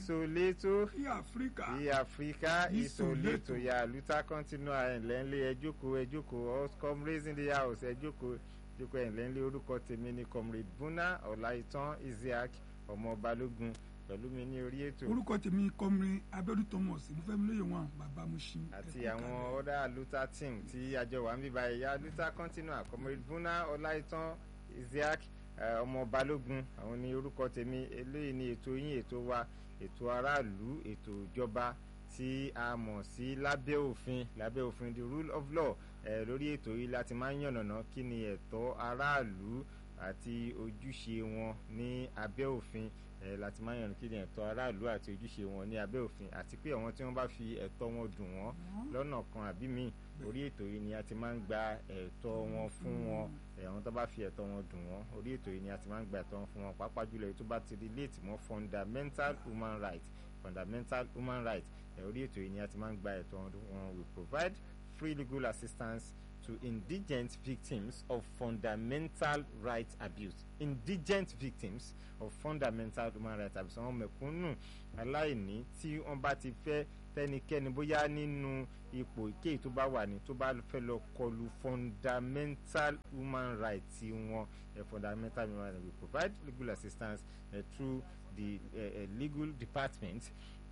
isoleto kí áfíríkà sí áfíríkà Isoleto. isoleto ya luta continua ẹ̀ńlẹ́ńlẹ́ ẹjókòó ẹjókòó come raising the house ẹjókòó ẹjókòó ẹ̀ńlẹ́ńlẹ́ orúkọ tèmi ni comrade buna ọláìtàn isiaq ọmọ balógun pẹ̀lú mi ní orí ètò orúkọ tèmi kọmrin abẹ́rù thomas mo fẹ́ mi lóye wọn bàbá mo ṣí. àti àwọn ọ̀dà luta team tí àjọ wà ń bíbá ẹ̀yà luta continua comrade buna ọláìtàn isiaq eh, ọmọ balógun àwọn ní orúkọ tèmi eléyìí ni ètò yín ètò wa ètò aráàlú ètò ìjọba tí a mọ̀ sí lábẹ́ òfin lábẹ́ òfin the rule of law eh, lórí ètò yìí láti máa ń yànnàná kí ni ẹ̀tọ́ aráàlú àti ojúṣe wọn ní abẹ́ òfin eh, láti máa ń yànnàná kí ni ẹ̀tọ́ aráàlú àti ojúṣe wọn ní abẹ́ òfin àti pé àwọn tí wọ́n bá fi ẹ̀tọ́ wọn dùn wọ́n lọ́nà kan àbí míì orí ètò yìí ni a ti máa ń gba ẹ̀tọ́ wọn fún wọn ẹ̀, àwọn tó bá fi ẹ̀tọ́ wọn dùn wọ́n orí ètò yìí ni a ti máa ń gba ẹ̀tọ́ wọn fún wọn pàápàá jùlọ èyí tó bá ti relate mọ́ fundamental human rights fundamental human rights ẹ̀, orí ètò yìí ni a ti máa ń gba ẹ̀tọ́ wọn we provide free legal assistance to indigent victims of fundamental rights abuse indigent victims of fundamental human rights abuse àwọn mẹ̀kúnnù aláìní tí wọ́n bá ti fẹ́ tẹnikẹ́ni bóyá nínú ipò ìkéyìí tó bá wà ní tó bá fẹ́ lọ kọlu fundamental human rights wọn uh, fundamental human rights we provide legal assistance uh, through the uh, uh, legal department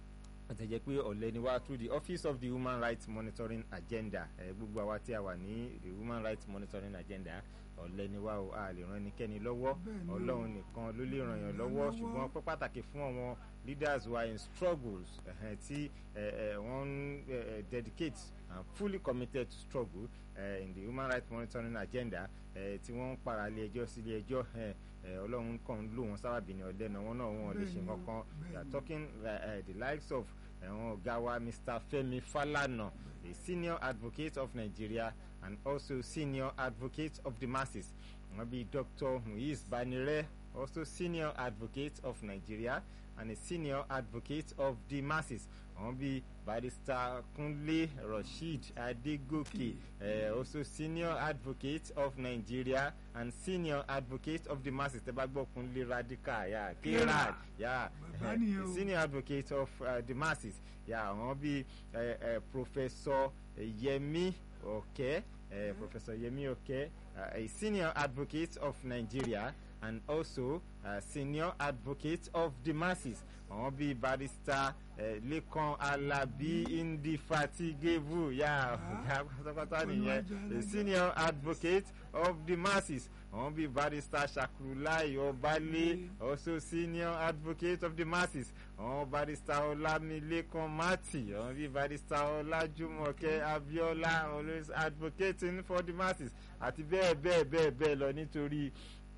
àti jẹ́ pé ọ̀lẹ́ ni wá through the office of the human rights monitoring agenda ẹ̀ gbogbo àwa tí a wà ní the human rights monitoring agenda ọ̀lẹ́ ni wá o a lè ran ẹnikẹ́ni lọ́wọ́ Bẹ́ẹ̀ni o. ọlọ́run nìkan ló lè ràn yàn lọ́wọ́ lọ́wọ́. ṣùgbọ́n pẹ́ pàtàkì fún àwọn leaders wa in struggles ẹ̀hẹ́n tí ẹ̀, ẹ̀, wọ́n ń ẹ̀, ẹ̀, dedicate and fully committed to struggle uh, in the human rights monitoring agenda uh, tí wọ́n ń para ilé ẹjọ́ sí ilé ẹjọ́ ẹ̀, ẹ̀, ọlọ́run kàn ń lò wọ́n sábàbí ní ọ̀lẹ́nà wọn náà wọn ò lè ṣe Bẹ́ẹ̀ni o, nǹkan kan we are bẹ́ẹ̀ni. talking uh, uh, the likes of àwọn ọ̀gá wa mr femi falana a senior advocate of nigeria and also senior advocate of the masses wọ́n bí dr muiz banire also senior advocate of nigeria and a senior advocate of the masses wọ́n bí barrister kunle rasheed adegoke uh, also senior advocate of nigeria and senior advocate of the masses tẹ́ bá gbọ́ kunle radical ya kerad ya Bàbá nìyẹn o. senior advocate of uh, the masses ya àwọn bíi uh, uh, professor yemi oke uh, professor yemi oke uh, a senior advocate of nigeria and also uh, senior advocate of the masses àwọn bíi barrister uh, lekan alabi indefatigable ya ọ̀gá pátápátá nìyẹn a senior advocate of the masses àwọn bíi barrister shakrulai ọbalẹ also senior advocate of the masses àwọn barrister ọlámilékan mati àwọn bíi barrister ọlájúmọ̀kẹ́ abiola always advocating for the masses àti bẹ́ẹ̀ bẹ́ẹ̀ bẹ́ẹ̀ bẹ́ẹ̀ lọ nítorí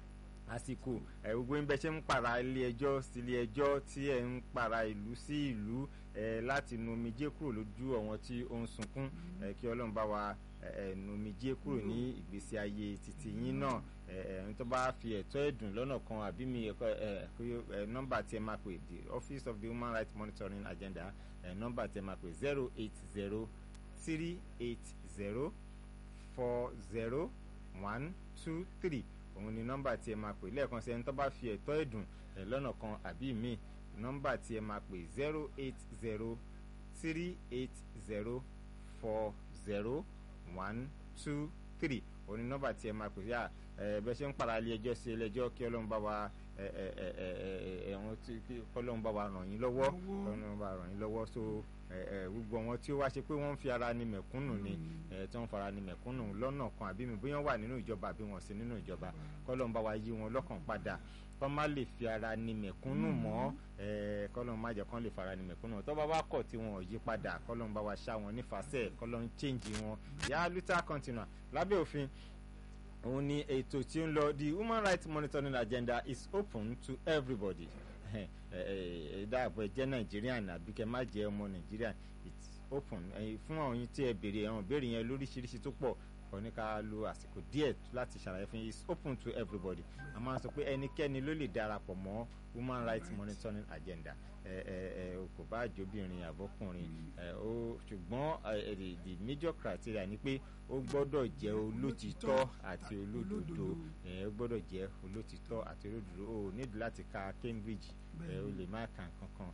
àsìkò ẹ gbogbo ń bẹ ṣe ń para ilé ẹjọ́ sí ilé ẹjọ́ tí ẹ ń para ìlú sí ìlú ẹ láti nu omijé kúrò lójú àwọn tí ó ń sunkún ẹ kí ọlọ́run bá wa ẹ ẹ nu omijé kúrò ní ìgbésí ayé títí yín náà ẹ ẹ ẹni tó bá fi ẹ̀tọ́ ẹ̀dùn lọ́nà kan àbí mi ẹ̀kọ́ ẹ ẹ nọ́mbà tí ẹ máa pè the office of the human rights monitoring agenda ẹ nọ́mbà tí ẹ máa pè zero eight zero three eight zero four zero one two three òun ni nọ́mbà tí ẹ máa pè lẹ́ẹ̀kan sí ẹni tó bá fi ẹ̀tọ́ ẹ̀dùn ẹ̀ lọ́nà kan àbí míì nọ́mbà tí ẹ máa pè zero eight zero three eight zero four zero one two three òun ni nọ́mbà tí ẹ máa pè yá ẹ bẹ́ẹ̀ ṣe ń para ilé ẹjọ́ sí ilé ẹjọ́ kí ọlọ́run bá wa ẹ ẹ ẹ ẹ ẹ ẹ̀wọ̀n tí kí ọlọ́run bá wa ràn yín lọ́wọ́ Lọ́wọ́. ọlọ́run bá ràn yín lọ́wọ́ so ẹ ẹ gbogbo àwọn tí ó wá ṣe pé wọ́n ń fi ara ni mẹ̀kúnnù ni ẹ tí wọ́n fara ni mẹ̀kúnnù lọ́nà kan àbí mi bóyá wọ́n wà nínú ìjọba àbí wọ́n sí nínú ìjọba kọ́lọ́n bá wa yí wọn lọ́kàn padà kọ́ má lè fi ara ni mẹ̀kúnnù mọ́ ẹ kọ́lọ́n má jẹ́ kán lè fara ni mẹ̀kúnnù tó bá wá kọ̀ tí wọn ò yí padà kọ́lọ́n bá wa ṣá wọn nífàsẹ́ kọ́lọ́n change wọn yá luther continua lábẹ́ òfin òun ni ètò tí ó ń lọ the human rights monitoring agenda is open to everybody ẹ ẹ dáàbò ẹ jẹ́ Nigerian àbí kẹ́ má jẹ́ ọmọ Nigerian it's open ẹ fún àwọn yín tí ẹ béèrè àwọn ìbéèrè yẹn lóríṣiríṣi tó pọ̀ kò ní ká lo àsìkò díẹ̀ láti ṣàlàyé fún yín it's open to everybody a máa sọ pé ẹnikẹ́ni ló lè darapọ̀ mọ́ human rights monitoring agenda ẹ ẹ ẹ o kò bá àjọbìnrin àbọ̀kùnrin ẹ o ṣùgbọ́n ẹ ẹ the major criteria ni pé ó gbọ́dọ̀ jẹ́ olótìtọ́ àti olódodo ẹ ó gbọ́dọ̀ jẹ́ olótìtọ́ àti olódodo o nídìí láti ka Cambridge ẹ o lè má kà kankan ẹ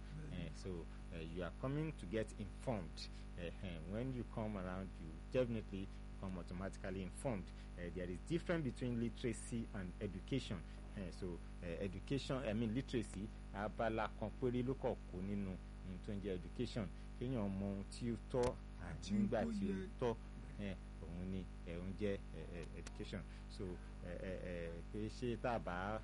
so uh, you are coming to get informed uh, when you come around you definitely become automatically informed uh, there is difference between literacy and education uh, so uh, education i mean literacy abala kan péré ló kọ̀ kó nínú ohun tó ń jẹ́ education kéèyàn mọ ohun tí ó tọ́ àti nígbà tí ó tọ́ òun ni òun jẹ́ education so pé ṣé tá a bá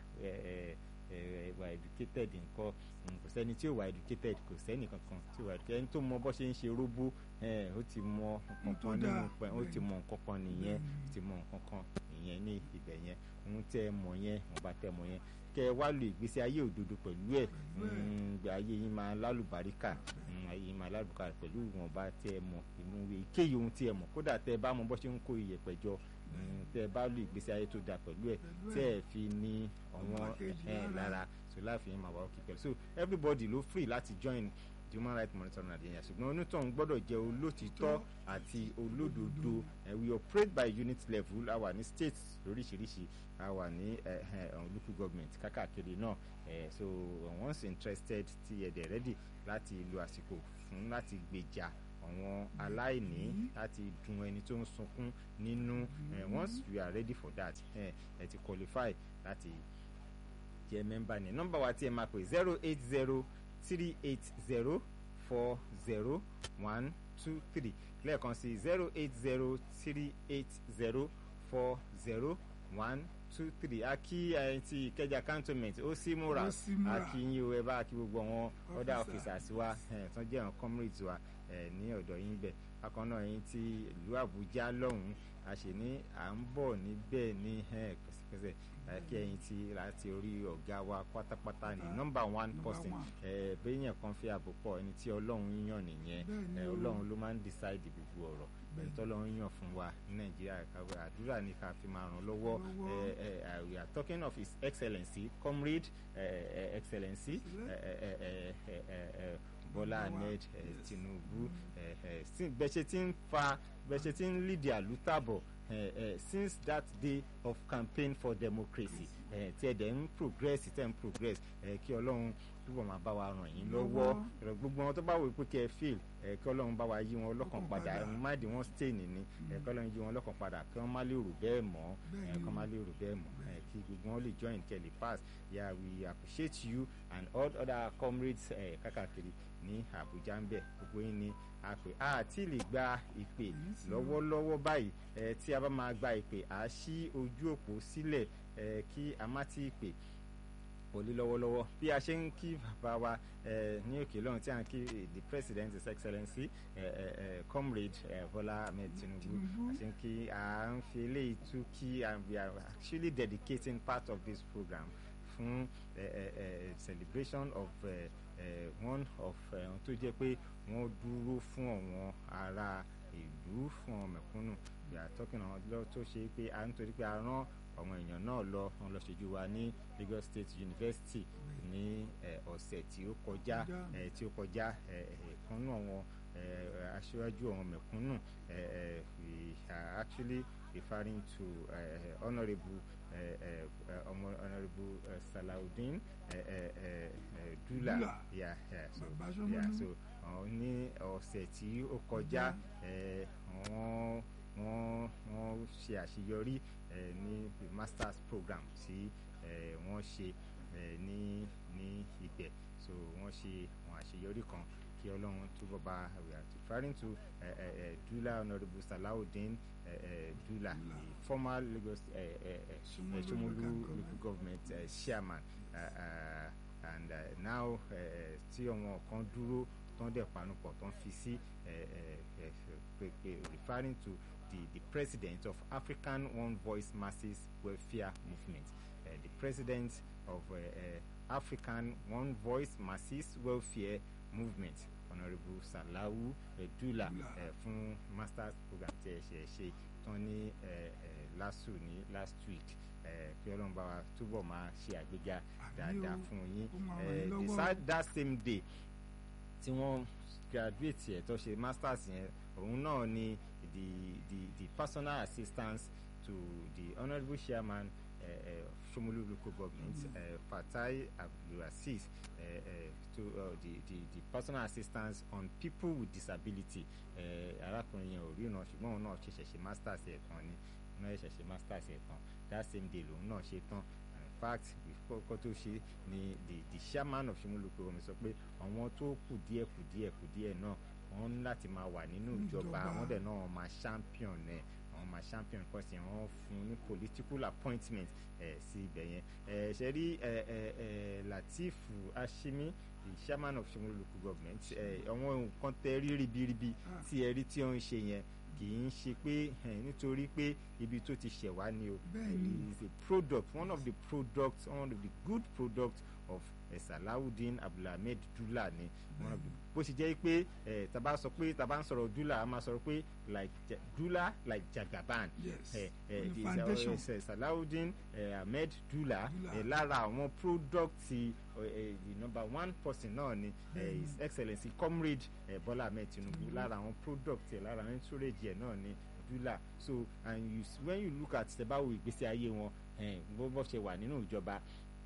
wà educated nǹkan kò sẹ́ni tí ò wà educated kò sẹ́ni kankan tí ò wà educated ẹni tó mọ bó ṣe ń ṣe róbó ó ti mọ nǹkan nínú pẹ̀ ó ti mọ nǹkan kan nìyẹn ó ti mọ nǹkan kan nìyẹn ní ibẹ̀ yẹn ohun tẹ́ ẹ mọ̀ yẹn wọ́n bá tẹ́ ẹ mọ̀ yẹn kẹ ẹ wá lo ìgbésí ayé òdodo pẹ̀lú ẹ̀ ayé yín máa lálùbáríkà ayé yín máa lálùbáríkà pẹ̀lú ìwọ̀nba tẹ́ ẹ mọ̀ inú ìkéyìí ohun tí ẹ mọ̀ kódà tẹ́ ẹ bá mọ bó ṣe ń kó iyẹ̀pẹ̀ jọ tẹ́ ẹ bá lo ìgbésí ayé tó dáa pẹ̀lú ẹ̀ tẹ́ ẹ fi ní ọ̀wọ́n ẹ̀ lára so láàfin yín máa wà ókè pẹ̀lú so everybody ló free láti join the human rights monitoring Nigeria ṣùgbọ́n onítọ̀hún gbọ́dọ̀ jẹ́ olótìtọ́ àti olódodo we operate by unit level a wà ní states lóríṣiríṣi a wà ní local government kákàkiri náà so once interested ti ẹ̀dẹ̀ ready láti lo àsìkò fún láti gbèjà àwọn aláìní láti dùn ẹni tó ń sunkún nínú once you are ready for that ẹ ti qualify láti jẹ́ mẹ́mbà ní nọ́mbà wa tí ẹ máa pè zero eight zero three eight zero four zero one two three lẹ́ẹ̀kan sí zero eight zero three eight zero four zero one two three a kí ẹyin ti ìkẹjà cantonment ó sì múra a kí yín o ẹ bá kí gbogbo àwọn other officers wa tó jẹ́ àwọn comrades wa ní ọ̀dọ̀ yín bẹ̀ bákan náà yín ti ìlú àbújá lọ́hùn-ún a ṣe ní à ń bọ̀ níbẹ̀ ní pẹ̀sẹ̀pẹ̀sẹ̀ kí ẹyin ti láti orí ọ̀gá wa pátápátá ní nọ́mbà one person bẹ́ẹ̀yàn kan fi àbò pọ̀ ẹni tí ọlọ́run yàn nìyẹn ọlọ́run ló máa ń decide gbogbo ọ̀rọ̀ ẹni tí ọlọ́run yàn fún wa ní nàìjíríà kàwé àdúrà ní ká fi máa ràn lọ́wọ́ we are talking of his excellency comrade excellency bọ́lá ahmed tinubu bẹ́ẹ̀ ṣe ti ń fa bẹ́ẹ̀ ṣe ti ń lead àlùtàbọ̀ Uh, uh, since that day of campaign for democracy tí ẹ dẹ̀ ń progress tẹ̀ ń progress kí ọlọ́run túbọ̀ máa bá wa ràn yín lọ́wọ́ gbogbo wọn tó bá wò pé kí ẹ fail kí ọlọ́run bá wa yí wọn lọ́kàn padà ẹ̀ má di wọn stay nìní kí ọlọ́run yí wọn lọ́kàn padà kí wọ́n má lè rò bẹ́ẹ̀ mọ́ kí wọ́n má lè rò bẹ́ẹ̀ mọ́ kí gbogbo wọn lè join kẹ́lẹ̀ pass yeah we appreciate you and all other comrades kákàkiri ní Àbújá ń bẹ̀ gbogbo yín ní àpè àti lè gba ìpè lọ́wọ́lọ́wọ́ báyìí tí a bá máa gba ìpè à á ṣí ojú òpó sílẹ̀ kí a má tí ì pè wọlé lọ́wọ́lọ́wọ́ bí a ṣe ń kí bàbá wa ní òkè lọ́run tí a ń kí the president his excellency comrade Bola Ahmed Tinubu a ṣe ń kí a ń fi eléyìí tú kí we are actually dedicating part of this program fún celebration of uh, uh, one of ohun tó jẹ́ pé wọ́n dúró fún àwọn ará ìlú fún àwọn mẹ̀kúnnù we are talking àwọn lọ tó ṣe pé a ń torí pé a rán àwọn èèyàn náà lọ wọn lọ ṣojú wa ní Lagos State University ní ọ̀sẹ̀ tí ó kọjá tí ó kọjá kan náà àwọn aṣíwájú àwọn mẹ̀kúnnù we are actually referring to uh, honourable uh, uh, honourable uh, Salaudeen uh, uh, uh, Dula yeah, yeah, so, yeah, so uh, ní ọ̀sẹ̀ tí ó kọjá wọ́n wọ́n wọ́n ṣe àṣeyọrí ní masters program tí wọ́n ṣe ní ní ibẹ̀ so wọ́n ṣe àwọn àṣeyọrí kan kí ọlọ́run túbọ̀ bá we are referring to uh, uh, uh, Dula honourable Salaudeen uh, uh, Dula the former Lagos uh, uh, uh, Shomolu local government uh, chairman uh, uh, and uh, now tí ọmọ kan dúró tán dẹ̀ panupọ̀ tán fi sí referring to the the president of African One Voice Masses Welfare Movement uh, the president of uh, uh, African One Voice Masses Welfare Movement honourable Salawu Dula fún masters program tí ẹ ṣe ṣe tán ní LASU ní last week kí ọlọ́run bá wa túbọ̀ máa ṣe àgbéga dáadáa fún yín that same day tí wọ́n graduate ẹ̀ tó ṣe masters yẹn òun náà ni the the the personal assistance to the honourable chairman uh, uh, Shomolu local government uh, Fatai Abdulaziz uh, uh, to uh, the, the the personal assistance on people with disability uh, arákùnrin yẹn ò ríran ṣùgbọ́n òun náà ṣẹ̀ṣẹ̀ ṣe masters ẹ̀ tán ni òun náà ṣẹ̀ṣẹ̀ ṣe masters ẹ̀ tán that same day lòun náà ṣe tán in fact kọ́kọ́ tó ṣe ni the the chairman of Shomolu local government sọ pé àwọn tó kù díẹ̀ kù díẹ̀ kù díẹ̀ náà wọ́n ní láti máa wà nínú ìjọba Ìjọba. wọ́n dẹ̀ náà wọ́n máa champion ẹ̀ àwọn máa champion kọ́sì wọ́n fún un ní political appointment ẹ̀ sí ibẹ̀ yẹn ẹ̀ ṣe rí ẹ̀ ẹ̀ ẹ̀ Lateef Ashimi the chairman of Shomolu local government ẹ̀ àwọn nǹkan tẹ rí ribiribi Ah. tí ẹ rí tí ó ń ṣe yẹn kì í ṣe pé ẹ̀, nítorí pé ibi tó ti ṣẹ̀ wá ni o Bẹ́ẹ̀ni. is a product one of the products one of the good products of eh, Salawudeen Abdulhamid Dula ni one of the bó ṣe jẹ́ pé eh, taba sọ pé taba ń sọ̀rọ̀ Dula a máa sọ̀rọ̀ pé like Ja- Dula like Jagaban yes eh, eh, on the the- foundation eh, eh, Salawudeen eh, Ahmed Dula Dula. eh, lára àwọn product ti eh, eh, the number one person náà ni eh, his excellency comrade eh, Bola Ahmed Tinubu lára àwọn product ẹ̀ lára àwọn entourage ẹ̀ náà ni Dula so and you s- when you look at tẹ́báwò ìgbésí ayé wọn eh, bó bó ṣe wà nínú ìjọba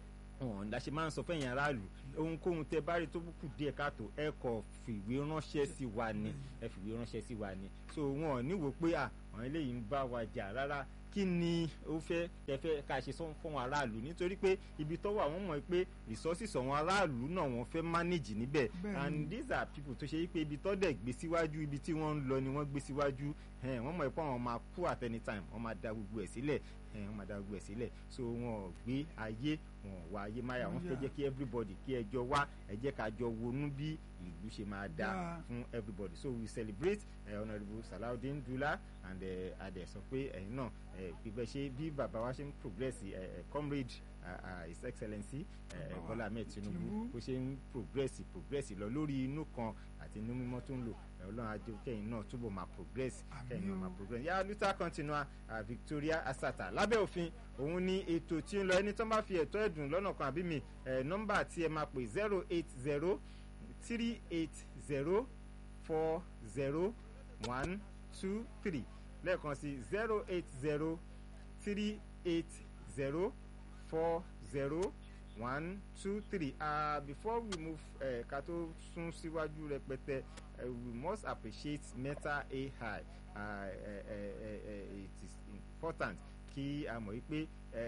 wọn la ṣe máa ń sọ fẹ́yìn aráàlú ohunkóhun tẹ bá rí tó kù díẹ̀ káàtó ẹ kọ fìwé ránṣẹ́ sí wa ni ẹ fìwé ránṣẹ́ sí wa ni so wọn ò níwò pé à àwọn eléyìí ń bá wa jà rárá kí ni ó fẹ́ ẹ fẹ́ ká ṣe sọ fún àwọn aráàlú nítorí pé ibi tó wà wọ́n mọ̀ pé resources àwọn aráàlú náà wọ́n fẹ́ manage níbẹ̀ Bẹ́ẹ̀ni. and these are people tó ṣe yí pé ibi tó dẹ̀ gbé síwájú ibi tí wọ́n ń lọ ni wọ́n gbé síwájú ẹn, wọ́n mọ̀ pé àwọn máa kú at any time wọ́n máa da gbogbo ẹ̀ sílẹ̀ ẹn, wọ́n máa da gbogbo ẹ̀ sílẹ̀ so wọn ò gbé ayé wọn ò wá ayé máyà wọ́n fẹ́ Yeah. jẹ́ kí everybody kí ẹjọ́ wá ẹ jẹ́ ká jọ wonú bí ìlú ṣe máa dá Yeah. fún everybody so we celebrate uh, honourable Salaudeen Dula and uh, adẹ sọ pé ẹ̀yin náà uh, bíbẹ ṣe bí bàbá wa ṣe ń progress uh, uh, comrade uh, uh, his excellency uh, Bàbá wa Bọ́lá Ahmed Tinubu Tinubu. bó ṣe ń progress progress lọ lórí inú kan àti inú mímọ́ tó ń lò ẹ, Ọlọ́run ajé kẹ́yìn náà túbọ̀ máa progress Àmín kẹ́yìn náà o. máa progress yàrá luther continua uh, Victoria Asata lábẹ́ òfin òun ni ètò tí ń lọ ẹni tó bá fi ẹ̀tọ́ ẹ̀dùn lọ́nà kan àbí mi ẹ̀ nọ́mbà tí ẹ máa pè zero eight zero three eight zero four zero one two three lẹ́ẹ̀kan sí zero eight zero three eight zero four zero one two three uh, before we move uh, ká tó sún síwájú rẹpẹtẹ uh, we must appreciate meta ai uh, uh, uh, uh, it is important kí a mọ̀ wípé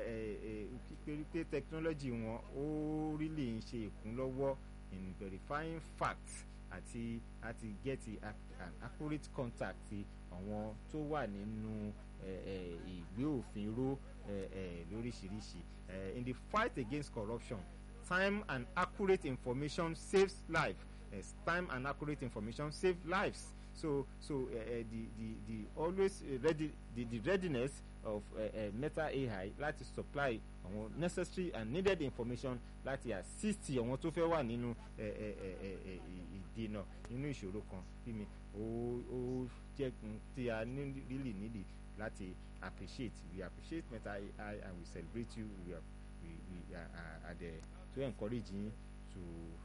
pé technology wọn ó really ń ṣe ìkúnlọ́wọ́ in verifying facts àti àti get a- an accurate contact ti àwọn tó wà nínú eh, eh, ìgbé òfin ró eh, eh, lóríṣiríṣi Eh, in the fight against corruption time and accurate information saves life yes, time and accurate information save lives so so uh, uh, the the the always uh, ready the, the readiness of uh, uh, meta ai láti supply àwọn necessary and needed information láti assist àwọn tó fẹ́ wà nínú ẹ, ẹ, ẹ, ẹ, ẹ, ì- ìdènà nínú ìṣòro kan bí mi ó ó jẹ́ n tí a ní really nídìí láti appreciate we appreciate meta ai and we celebrate you we are we we are are are there to encourage yín to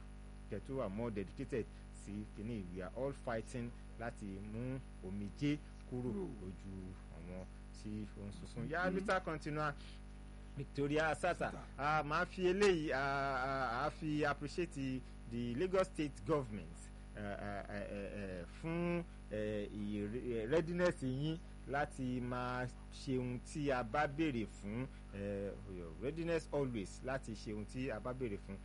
get to are more dedicated sí kìíní we are all fighting láti mú omijé kúrò Kúrò. lójú àwọn tí ó ń sunkún yá luther continua Victoria Asata a máa fi eléyìí a a a fi appreciate the, the Lagos State government uh, uh, uh, uh, fún uh, ìre- readiness yín láti máa ṣe ohun tí a bá béèrè fún uh, your readiness always láti ṣe ohun tí a bá béèrè fún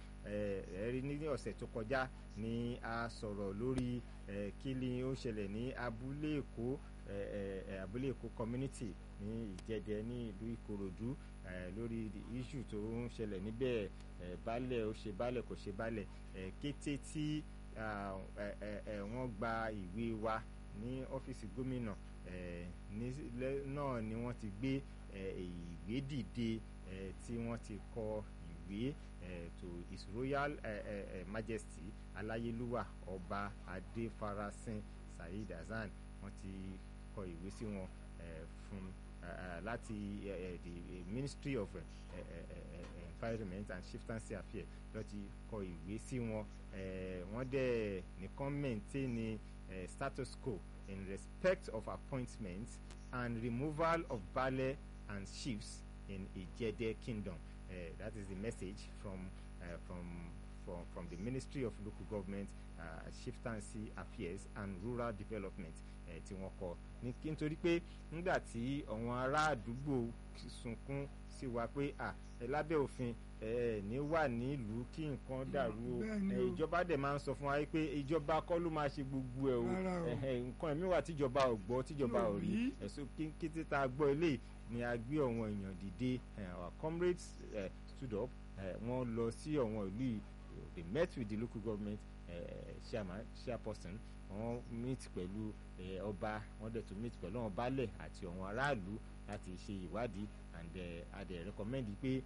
ẹ rí ní ọ̀sẹ̀ tó kọjá ni a sọ̀rọ̀ lórí eh, kí ni ó ṣẹlẹ̀ ní abúlé èkó eh, eh, abúlé èkó community ní ìjẹdẹ ní ìlú ìkòròdú eh, lórí the issue tó ń ṣẹlẹ̀ níbẹ̀ eh, baálẹ̀ ó ṣe baálẹ̀ kò ṣe baálẹ̀ eh, kété tí ah, eh, eh, eh, wọ́n gba ìwé wa ní ọ́fíìsì gómìnà eh, ní lẹ́- náà ni wọ́n ti gbé eh, ìwé dìde eh, tí wọ́n ti kọ ìwé eh, to his royal eh, eh, eh, majesty aláyélúwà ọba adéfarasin saheed hasan wọ́n ti kọ ìwé sí wọn eh, fún eh, eh, láti eh, eh, the eh, ministry of eh, eh, eh, eh, environment and chieftaincy affairs ló ti kọ ìwé sí wọn eh, wọ́n dẹ̀ nìkan maintain ni eh, status quo in respect of appointments and removal of baale and chiefs in Ijede kingdom uh, that is the message from uh, from from from the Ministry of Local Government uh, Chieftaincy Affairs and Rural Development uh, tí wọ́n kọ ní kí nítorí pé nígbà tí àwọn ará àdúgbò sunkún sí wa pé à ẹ lábẹ́ òfin ẹ ní wà nílùú kí nǹkan dàrú o bẹ́ẹ̀ni ẹ, o. ìjọba dẹ̀ máa ń sọ fún wa pé ìjọba kọ́ ló máa ṣe gbogbo ẹ̀ o Rárá o. ẹ̀hẹ̀, nǹkan ẹ̀mí wà tíjọba ò gbọ́ tíjọba Tí ò ò rí rí. ẹ̀sùn kété tá a gbọ́ eléyìí ni a gbé ọ̀wọ́n èèyàn dìde eh, our comrades eh, stood up eh, wọ́n lọ sí ọ̀wọ́n ìlú yìí they met with the local government eh, chairman chairperson wọ́n meet pẹ̀lú eh, ọba wọ́n dẹ̀ tún meet pẹ̀lú àwọn baálẹ̀ àti àwọn aráàlú láti ṣe ìwádìí and eh, a dẹ̀ recommend pé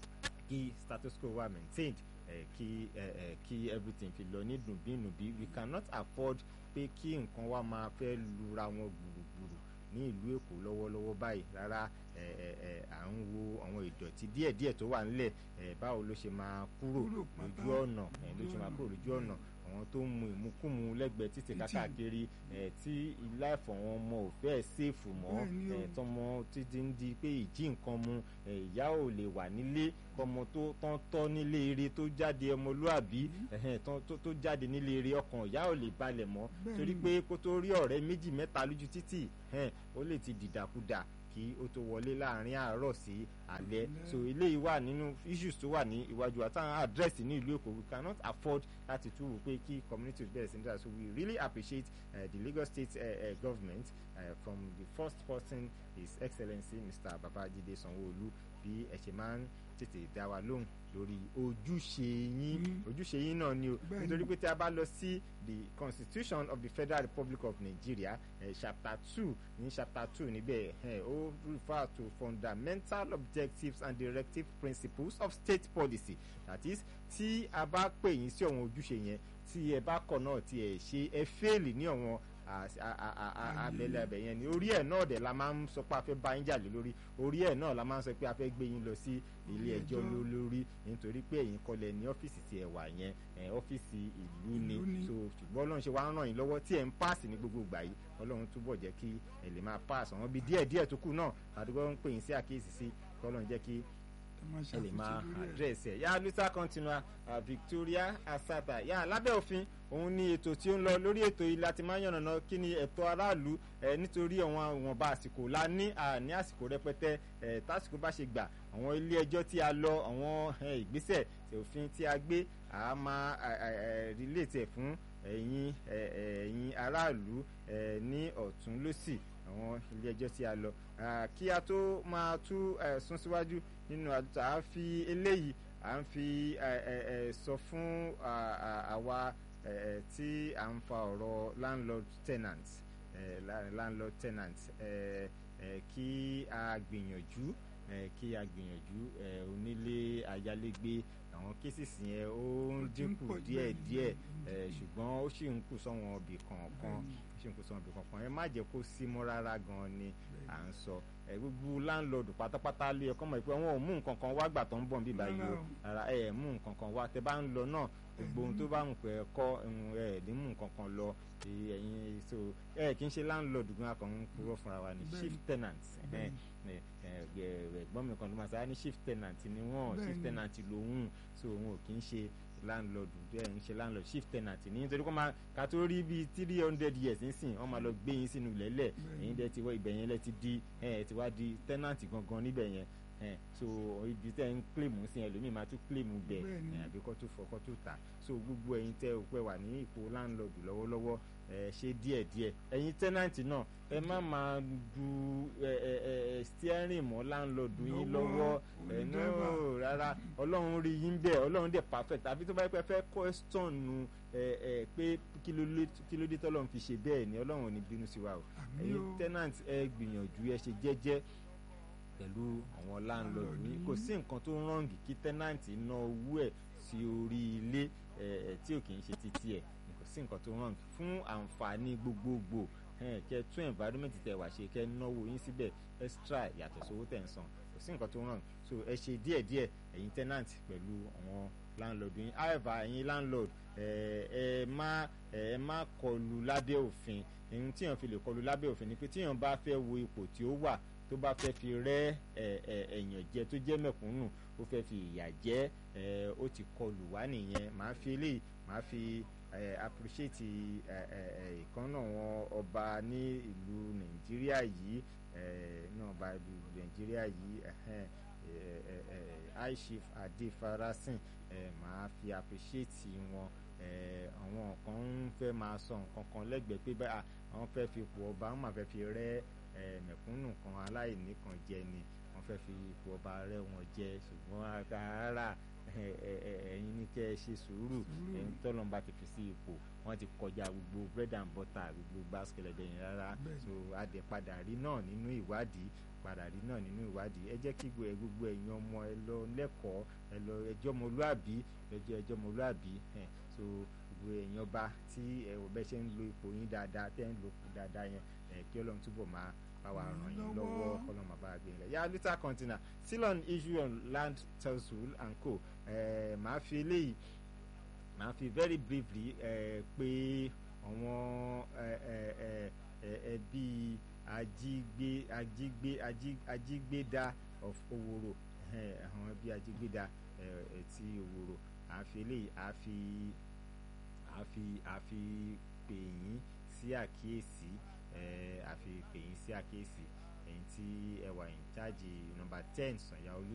kí status quo wà maintained eh, kí eh, eh, kí everything fi lọ ní dùnbínùbí we cannot afford pé kí nǹkan wa máa fẹ́ lura wọn gbùrùgbùrù ní ìlú èkó lọ́wọ́lọ́wọ́ báyìí rárá eh, eh, eh, à ń wo àwọn ìdọ̀tí díẹ̀díẹ̀ tó wà nílẹ̀ eh, báwo ló ṣe máa kúrò Kúrò pátá. lójú ọ̀nà eh, ló ṣe máa kúrò lójú ọ̀nà àwọn tó ń mu ìmukúmu lẹ́gbẹ̀ẹ́ títì Títì. kákàkiri eh, tí ilé ẹ̀fọ́ wọn mọ ò fẹ́ sèfù mọ́ Bẹ́ẹ̀ni o. eh, tọmọ títí ń di pé ìjí nǹkan mu eh, ìyá ò lè wà nílé kọmọ tó tán tọ́ nílé eré tó jáde ọmọlúàbí ẹ̀hẹ́n, tán- tó tó jáde nílé eré ọkàn ìyá ò lè balẹ̀ mọ́ Bẹ́ẹ̀ni. torí pé kó tó rí ọ̀rẹ́ méjì mẹ́ta lójú títì ẹ̀hẹ́n, ó lè ti dìdàkudà kí ó tó wọlé láàrin àárọ̀ sí alẹ́ Alẹ́. so eléyìí wà nínú issues tó wà ní iwájú àtàwọn àdírẹ́sì ní ìlú èkó we cannot afford láti tún wò pé kí communities bẹ̀rẹ̀ sí ní dára so we really appreciate uh, the Lagos state uh, uh, government uh, from the first person his excellency mr babajide sanwó-olu bí ẹ ṣe máa ń tètè dá wa lóhùn lórí ojúṣe yín Mm. ojúṣe yín náà ni o Bẹ́ẹ̀ni. nítorí pé tí a bá lọ sí the constitution of the federal republic of nigeria eh, chapter two ní chapter two níbẹ̀ eh, ó refer to fundamental objectives and directive principles of state policy that is tí a bá pè yín sí ọ̀wọ́n ojúṣe yẹn tí ẹ bá kọ̀ náà tí ẹ ṣe ẹ fẹ́ẹ̀lì ní ọ̀wọ́n a- a- a- a- a- abẹ́lẹ̀ abẹ́ yẹn ni orí ẹ̀ náà dẹ̀ la máa ń sọ pé a fẹ́ bá yín jà lé lórí orí ẹ̀ náà la máa ń sọ pé a fẹ́ gbé yín lọ sí ilé ẹjọ́ Ilé-ẹjọ́. ló lórí nítorí pé ẹ̀yin kọ́lẹ̀ ní ọ́fíìsì tí ẹ wà yẹn ẹ̀, ọ́fíìsì ìlú ni Ìlú ni. so ṣùgbọ́n ọlọ́run ṣe wá ń ràn yín lọ́wọ́ tí ẹ̀ ń páàsì ní gbogbo ìgbà yìí ọlọ́run túbọ̀ jẹ́ kí ẹ lè máa páàsì àwọn bíi díẹ̀ díẹ̀ tó kù náà àdúgbò ń pè yín sí àkíyèsí sí kọ́lọ́run jẹ́ kí ẹ máa ẹ lè máa ṣàtúnṣe lórí ẹ̀. àdírẹ́sì ẹ̀ yá luta continua uh, Victoria Asata yá lábẹ́ òfin òun ni ètò tí ó ń lọ lórí ètò yìí láti máa ń yànnàná kí ni ẹ̀tọ́ aráàlú ẹ̀ nítorí àwọn ìwọ̀nba àsìkò la ní àní àsìkò rẹpẹtẹ ẹ̀ tásìkò bá ṣe gbà àwọn ilé ẹjọ́ tí a lọ àwọn ẹ̀, ìgbésẹ̀ tí òfin tí a gbé a máa relate ẹ̀ fún ẹ̀yin ẹ̀, ẹ̀yin aráàlú ẹ̀, ní ọ̀tún lósì àwọn ilé ẹjọ́ tí a lọ Ah, kí a tó máa tú eh, sún síwájú nínú àdúrà à ń fi eléyìí à ń fi eh, eh, eh, sọ fún ah, ah, àwa eh, eh, tí à ń fa ọ̀rọ̀ landlord tenant eh, la- landlord tenant eh, eh, kí a gbìyànjú eh, kí a gbìyànjú eh, onílé ayálégbé àwọn kéṣìṣì yẹn ó ń Ó ti ń dínkù pọ̀ díẹ̀ bẹ́ẹ̀ ni, díẹ̀ bẹ́ẹ̀ ni. eh, ṣùgbọ́n ó sì ń kù sọ́wọ́n ibì kọ̀ọ̀kan Bẹ́ẹ̀ni. ṣe ń kó sọ ọbẹ̀ kankan ẹ má jẹ́ kó sí mọ́ rárá gan ni Bẹ́ẹ̀ni. à ń sọ ẹ gbogbo láńlọ́ọ̀dù pátápátá lé ẹ̀kọ́ mọ̀ pé wọn ò mú nǹkan kan wá gbà tó ń bọ̀ bí báyìí o rárá ẹ ẹ̀ mú nǹkan kan wá tẹ bá ń lọ náà gbogbo ohun tó bá ń pẹ́ kọ́ ẹ ẹ̀ ní mú nǹkan kan lọ ẹ, ẹ̀yin so ẹ kì í ṣe láńlọ́ọ̀dù gan akọ̀ ń purọ́ fúnra wa ni Bẹ́ẹ̀ni. chief tenant ẹ, Bẹ́ẹ̀ni. ẹ, ẹ, ẹ, ẹ̀gbọ́n mi kan ló máa sọ á ní chief tenant ni wọ́n chief Bẹ́ẹ̀ni. tenant lòun so òun ò kì í ṣe landlord ẹ ń ṣe landlord chief tenant ní nítorí kó máa ká tó rí bíi three hundred years nísìn wọ́n máa lọ gbé yín sínú lẹ́lẹ̀ Bẹ́ẹ̀ni. ẹ̀yin dẹ́ ti wọ ibẹ̀ yẹn lẹ́ ti di ẹ̀ ti wá di tenant gangan níbẹ̀ yẹn ẹ̀ so ibi tẹ́ ń claim sí ẹlòmíì máa tún claim bẹ̀ Bẹ́ẹ̀ni. ẹ̀ àbí kọ́ tó fọ́ kọ́ tó tà so gbogbo ẹ̀yin tẹ́ ò pẹ́ wà ní ipò landlord lọ́wọ́lọ́wọ́ ẹ ṣe díẹ̀díẹ̀ ẹ̀yin tenant náà ẹ má máa du ẹ ẹ ẹ steering mọ́ landlord yín lọ́wọ́ Lọ́wọ́, ẹ no onídàbà. rárá ọlọ́run rí yín bẹ́ẹ̀ ọlọ́run dẹ̀ perfect àbí tó bá yẹ pé ẹ fẹ́ question ẹ ẹ pé kí ló lé- kí ló dé tọ́lọ́run fi ṣe bẹ́ẹ̀ ni ọlọ́run ò ní bínú sí wa o Àmín ẹ̀yin o. tenant ẹ gbìyànjú ẹ ṣe jẹ́jẹ́ pẹ̀lú àwọn landlord Landlord yín yín. kò sí nǹkan tó rọ́ǹgì kí tenant ná owó ẹ̀ sí orí ilé ẹ̀ ẹ̀ tí ò kì í ṣe títí ẹ̀ kò sí nǹkan tó rọ́ǹgì fún àǹfààní gbogbogbò ẹ̀ kẹ́ tún environment tẹ̀ wá ṣe kẹ́ náwó yín síbẹ̀ extra yàtọ̀ sówó tẹ̀ ń san kò sí nǹkan tó rọ́ǹgì so ẹ ṣe díẹ̀díẹ̀ ẹ̀yin tenant pẹ̀lú àwọn landlord yín however ẹ̀yin landlord ẹ ẹ má ẹ má kọlù lábẹ́ òfin ohun tíyàn fi lè kọlù lábẹ́ òfin ni pé tíyàn bá fẹ́ wo ipò tí ó wà tó bá fẹ́ fi rẹ́ ẹ̀yàn jẹ tó jẹ́ mẹ̀kúnnù ó fẹ́ fi ìyà jẹ ó ti kọlù wá nìyẹn màá fi eléyìí màá fi appreciate ìkànnà wọn ọba ní ìlú nàìjíríà yìí náà ọba ìlú nàìjíríà yìí high chief adefarasin màá fi appreciate wọn àwọn kan ń fẹ́ máa sọ nǹkan kan lẹ́gbẹ̀ẹ́ pé báyà àwọn fẹ́ fi ipò ọba wọn máa fẹ́ fi rẹ́ mẹ̀kúnnù kan aláìní kan jẹ ni wọ́n fẹ́ fi ipò ọba rẹ́ wọn jẹ ṣùgbọ́n rárá ẹ̀yin ní kẹ́ ẹ ṣe sùúrù ẹ̀yin tọ́lọ́mùbá ti fi sí ipò wọ́n ti kọjá gbogbo bread and butter gbogbo basket ẹ̀yìn rárá so adẹ̀ padà rí náà nínú ìwádìí padà rí náà nínú ìwádìí ẹ jẹ́ kí gbogbo ẹ̀yin ọmọ ẹ lọ lẹ́kọ̀ọ́ ẹ lọ ẹjọ́ ọmọlúàbí ẹjọ́ ẹjọ́ ọmọlúàbí so gbogbo ẹ̀yin ọba tí ẹ wò bẹ́ ṣe ń lo ipò yín dáadáa tẹ́ ń lo dáadáa yẹn kí ọlọ́run túbọ̀ máa bá wa ràn yín lọ́wọ́ ọlọ́run máa bá wa gbé yín lẹ̀ yà luther continua still on issue on land title and co màá fi eléyìí màá fi very briefly pé àwọn ẹbí ajígbé ajígbé ajígbéda of oworo àwọn ẹbí ajígbéda ti oworo àfi eléyìí àfi àfi àfi pè yín sí àkíyèsí àfi pè yín sí àkíyèsí ẹ̀yin tí ẹ wà in charge number ten Sànyà Olú